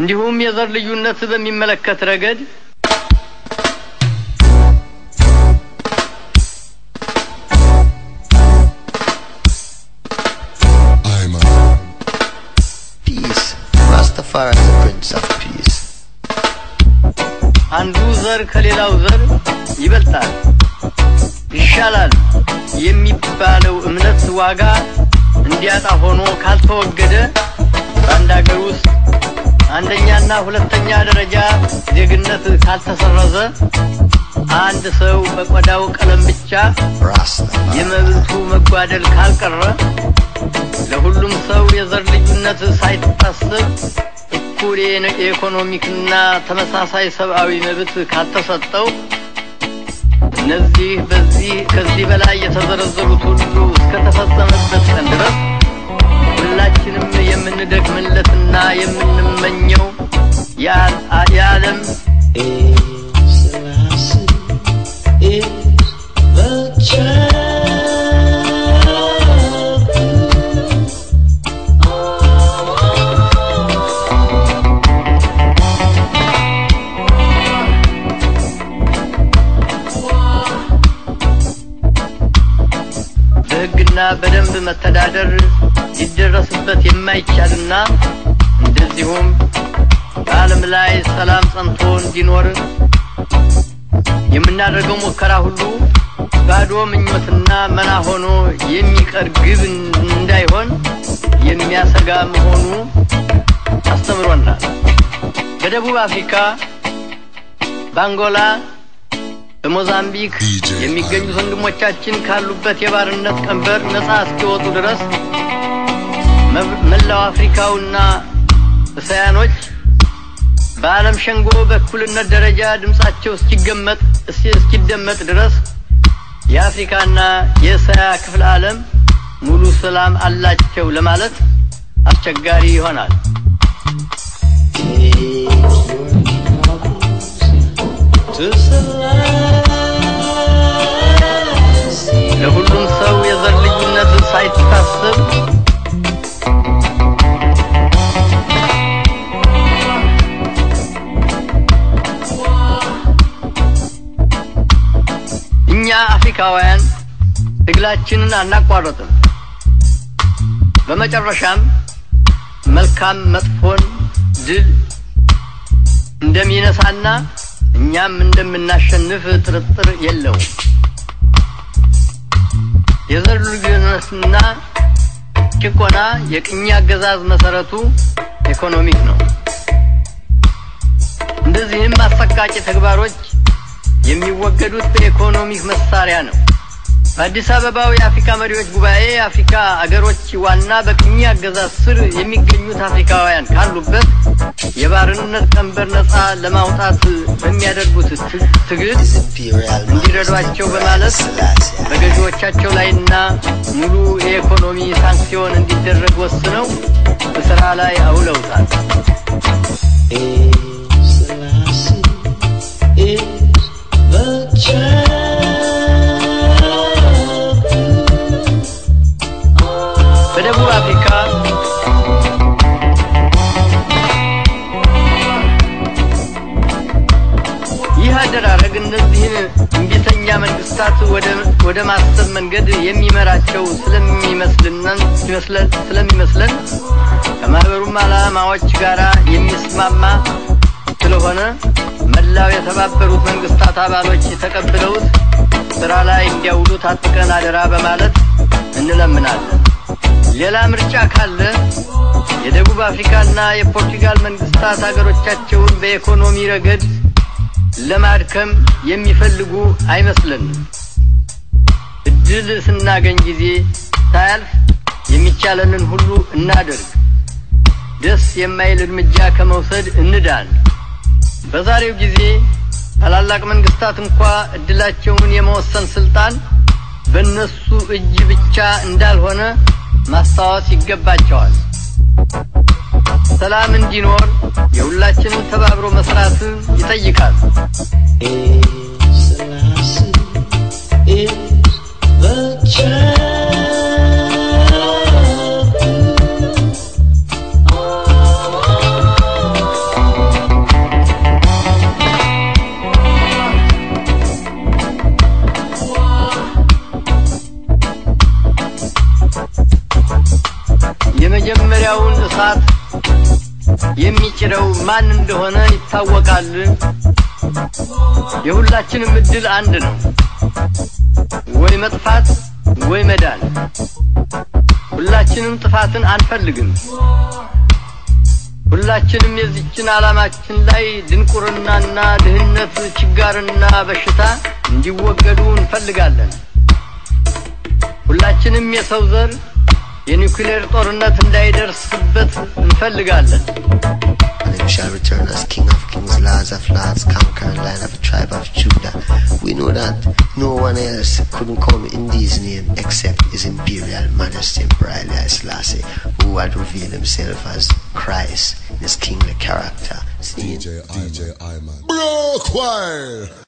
እንዲሁም የዘር ልዩነት በሚመለከት ረገድ I'm a Peace. Rastafari is the Prince of Peace. አንዱ ዘር ከሌላው ዘር ይበልጣል፣ ይሻላል የሚባለው እምነት ዋጋ እንዲያጣ ሆኖ ካልተወገደ በአንድ ሀገር ውስጥ አንደኛና ሁለተኛ ደረጃ ዜግነት ካልተሰረዘ አንድ ሰው በቆዳው ቀለም ብቻ Rastafari. የመብቱ መጓደል ካልቀረ ለሁሉም ሰው የዘር ልዩነት ሳይታሰብ እኩል የነ- የኢኮኖሚክና ተመሳሳይ ሰብአዊ መብት ካልተሰጠው እነዚህ በዚህ ከዚህ በላይ የተዘረዘሩት ሁሉ እስከተፈጸመበት ቀን ድረስ ሁላችንም የምንደክምለትና የምንመኘው የአ- የዓለም በሕግና በደንብ መተዳደር ሊደረስበት የማይቻልና እንደዚሁም በዓለም ላይ ሰላም ጸንቶ እንዲኖር የምናደርገው ሙከራ ሁሉ ባዶ ምኞትና መና ሆኖ የሚቀር ግብ እንዳይሆን የሚያሰጋ መሆኑ አስተምሮናል። በደቡብ አፍሪካ፣ በአንጎላ፣ በሞዛምቢክ DJ የሚገኙት ወንድሞቻችን ካሉበት የባርነት ቀንበር ነፃ እስኪወጡ ድረስ መብ- መላው አፍሪካውና እስያኖች በዓለም ሸንጎ በእኩልነት ደረጃ ድምፃቸው እስኪገመጥ እስኪ- እስኪደመጥ ድረስ የአፍሪካና የእስያ ክፍለ ዓለም ሙሉ ሰላም አላቸው ለማለት አስቸጋሪ ይሆናል። ለሁሉም ሰው የዘር ልዩነት ሳይታሰብ እኛ አፍሪካውያን ትግላችንን አናቋረጥም። በመጨረሻም መልካም መጥፎን ድል እንደሚነሳና እኛም እንደምናሸንፍ ጥርጥር የለውም። የዘር ልዩነትና ጭቆና የቅኝ አገዛዝ መሰረቱ ኢኮኖሚክ ነው። እንደዚህም አሰቃቂ ተግባሮች የሚወገዱት በኢኮኖሚክ መሳሪያ ነው። በአዲስ አበባው የአፍሪካ መሪዎች ጉባኤ የአፍሪካ አገሮች ዋና በቅኝ አገዛዝ ስር የሚገኙት አፍሪካውያን ካሉበት የባርነት ቀንበር ነፃ ለማውጣት በሚያደርጉት ት- ትግል His Imperial እንዲረዷቸው Majesty በማለት Selassie. በገዢዎቻቸው ላይና ሙሉ የኢኮኖሚ ሳንክሲዮን እንዲደረግ ወስነው በስራ ላይ አውለውታል። በደቡብ አፍሪካ ይህ አደራረግ እነዚህን እምቢተኛ መንግስታት ወደ ወደ ማሰብ መንገድ የሚመራቸው ስለሚመስልነን ይመስለን ስለሚመስለን ከማህበሩም ዓላማዎች ጋር የሚስማማ ስለሆነ መላው የተባበሩት መንግስታት አባሎች ተቀብለውት ስራ ላይ እንዲያውሉት አጥብቀን አደራ በማለት እንለምናለን። ሌላ ምርጫ ካለ የደቡብ አፍሪካና የፖርቱጋል መንግስታት ሀገሮቻቸውን በኢኮኖሚ ረገድ ለማድከም የሚፈልጉ አይመስለንም። እድል ስናገኝ ጊዜ ሳያልፍ የሚቻለንን ሁሉ እናደርግ። ደስ የማይል እርምጃ ከመውሰድ እንዳን። በዛሬው ጊዜ ታላላቅ መንግስታት እንኳ እድላቸውን የመወሰን ስልጣን በእነሱ እጅ ብቻ እንዳልሆነ ማስታወስ ይገባቸዋል። ሰላም እንዲኖር የሁላችንም ተባብሮ መስራት ይጠይቃል። እሳት የሚጭረው ማን እንደሆነ ይታወቃል። የሁላችንም እድል አንድ ነው፣ ወይ መጥፋት ወይ መዳን። ሁላችንም ጥፋትን አንፈልግም። ሁላችንም የዚችን ዓላማችን ላይ ድንቁርናና ድህነት፣ ችጋርና በሽታ እንዲወገዱ እንፈልጋለን። ሁላችንም የሰው ዘር የኒውክሌር ጦርነት እንዳይደርስበት እንፈልጋለን። And him shall return as King of kings, Lords of lords, conquering lion of the tribe of Judah. We know that no one else couldn't come in these name except His Imperial Majesty Emperor Haile Selassie, who had revealed himself as Christ in his kingly character. Seeing DJ, DJ Iman. Bro, choir.